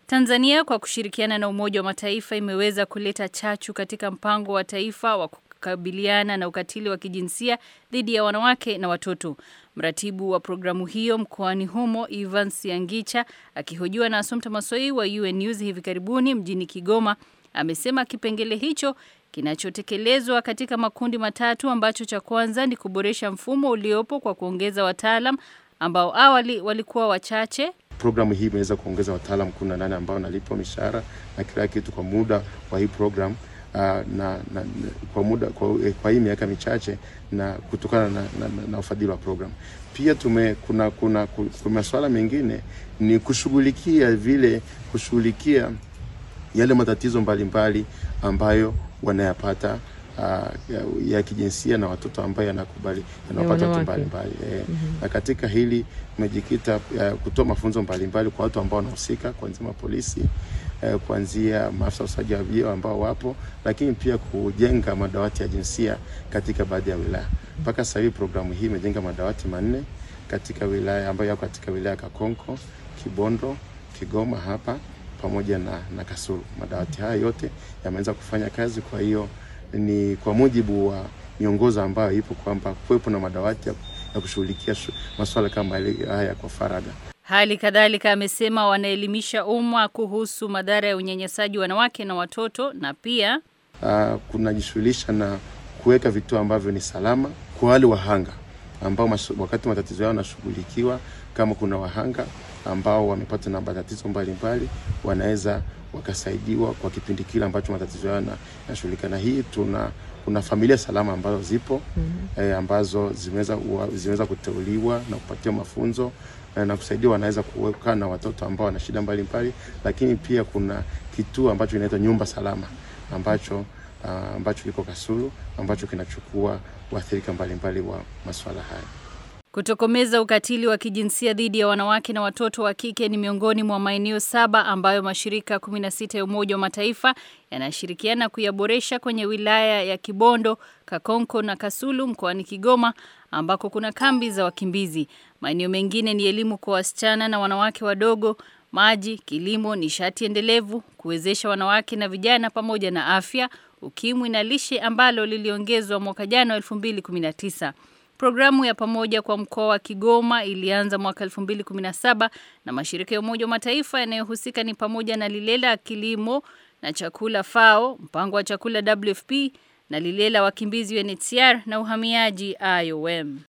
Tanzania kwa kushirikiana na Umoja wa Mataifa imeweza kuleta chachu katika mpango wa taifa wa kukabiliana na ukatili wa kijinsia dhidi ya wanawake na watoto. Mratibu wa programu hiyo mkoani humo Evans Yangicha akihojiwa na Assumpta Masoi wa UN News hivi karibuni mjini Kigoma amesema kipengele hicho kinachotekelezwa katika makundi matatu ambacho cha kwanza ni kuboresha mfumo uliopo kwa kuongeza wataalam ambao awali walikuwa wachache. Programu hii imeweza kuongeza wataalam kumi na nane ambao nalipwa mishahara na kila kitu kwa muda wa hii program uh, na, na, na kwa muda kwa, kwa hii miaka michache na kutokana na, na, na, na ufadhili wa program. Pia tume kuna kuna, kuna masuala mengine ni kushughulikia vile kushughulikia yale matatizo mbalimbali mbali ambayo wanayapata uh, ya, ya kijinsia na watoto ambayo yanakubali yanapata watu mbalimbali e, mm -hmm. Na katika hili tumejikita uh, kutoa mafunzo mbalimbali kwa watu ambao wanahusika kuanzia mapolisi uh, kuanzia maafisa usaji wa vyeo ambao wapo, lakini pia kujenga madawati ya jinsia katika baadhi ya wilaya. Mpaka sasa hivi programu hii imejenga madawati manne katika wilaya ambayo yako katika wilaya Kakonko, Kibondo, Kigoma hapa pamoja na, na Kasulu. Madawati haya yote yameanza kufanya kazi. Kwa hiyo ni kwa mujibu wa miongozo ambayo ipo kwamba kuwepo na madawati ya, ya kushughulikia masuala kama haya kwa faragha. Hali kadhalika amesema wanaelimisha umma kuhusu madhara ya unyanyasaji wanawake na watoto na pia uh, kunajishughulisha na kuweka vituo ambavyo ni salama kwa wale wahanga ambao wakati matatizo yao yanashughulikiwa, kama kuna wahanga ambao wamepata na matatizo mbalimbali wanaweza wakasaidiwa kwa kipindi kile ambacho matatizo yao yanashughulika. Na hii tuna kuna familia salama ambazo zipo mm -hmm. eh, ambazo zimeweza zimeweza kuteuliwa na kupatiwa mafunzo eh, na kusaidia wanaweza kukaa na watoto ambao wana shida mbalimbali, lakini pia kuna kituo ambacho kinaitwa nyumba salama ambacho uh, ambacho kiko Kasulu ambacho kinachukua waathirika mbalimbali wa masuala haya. Kutokomeza ukatili wa kijinsia dhidi ya wanawake na watoto wa kike ni miongoni mwa maeneo saba ambayo mashirika 16 ya Umoja wa Mataifa yanashirikiana kuyaboresha kwenye wilaya ya Kibondo, Kakonko na Kasulu mkoani Kigoma ambako kuna kambi za wakimbizi. Maeneo mengine ni elimu kwa wasichana na wanawake wadogo, maji, kilimo, nishati endelevu, kuwezesha wanawake na vijana pamoja na afya, ukimwi na lishe ambalo liliongezwa mwaka jana 2019. Programu ya pamoja kwa mkoa wa Kigoma ilianza mwaka 2017 na mashirika ya Umoja wa Mataifa yanayohusika ni pamoja na Lilela Kilimo na Chakula FAO, mpango wa chakula WFP na Lilela Wakimbizi UNHCR na uhamiaji IOM.